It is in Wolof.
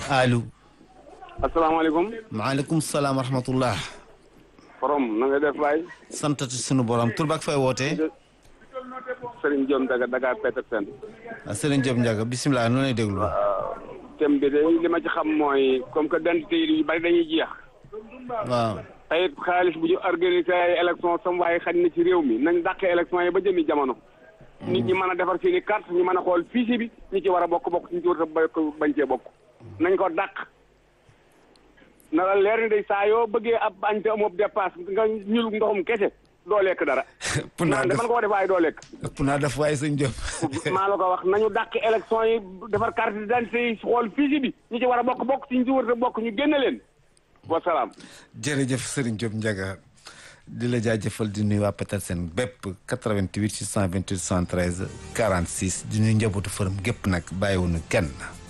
allo. asalaamaaleykum. maaleykum salaam wa rahmatullah. forom na nga def waay. santati sunu borom tur bak fay wootee. Serigne Diom Daga Daga Petersen. Serigne Diop Ndiaga bisimilah noonu lay déglu. thème bi de li ma ci xam mooy comme que dentité yi yu bari dañuy jeex. waaw. tey xaalis bu ñu organisé ay élection sam waaye xañ na ci réew mi nañ dàqee élection yi ba jëmi jamono. nit ñi mën a defar seen i carte ñu mën a xool fiche bi ñi ci war a bokk bokk ñi ci war a bañ cee bokk. nañ ko dàq. na la leer ni day saa yoo bëggee ab bañ te amoo dépasse nga ñul ndoxum kese doo lekk dara. ëpp naa naan de def mën koo def waaye doo lekk. ëpp naa def waaye sëñ Diop. maa la ko wax nañu dàq élection yi defar carte d'identité yi xool fiche bi ñi ci war a bokk bokk ci ñi ci war a bokk ñu génne leen. wasalaam. jërëjëf Serigne Diop Ndiaga di la jaajëfal di nuyu waa Petersen bépp 88 628 113 46 di nuyu njabootu fërëm gépp nag bàyyiwuñu kenn.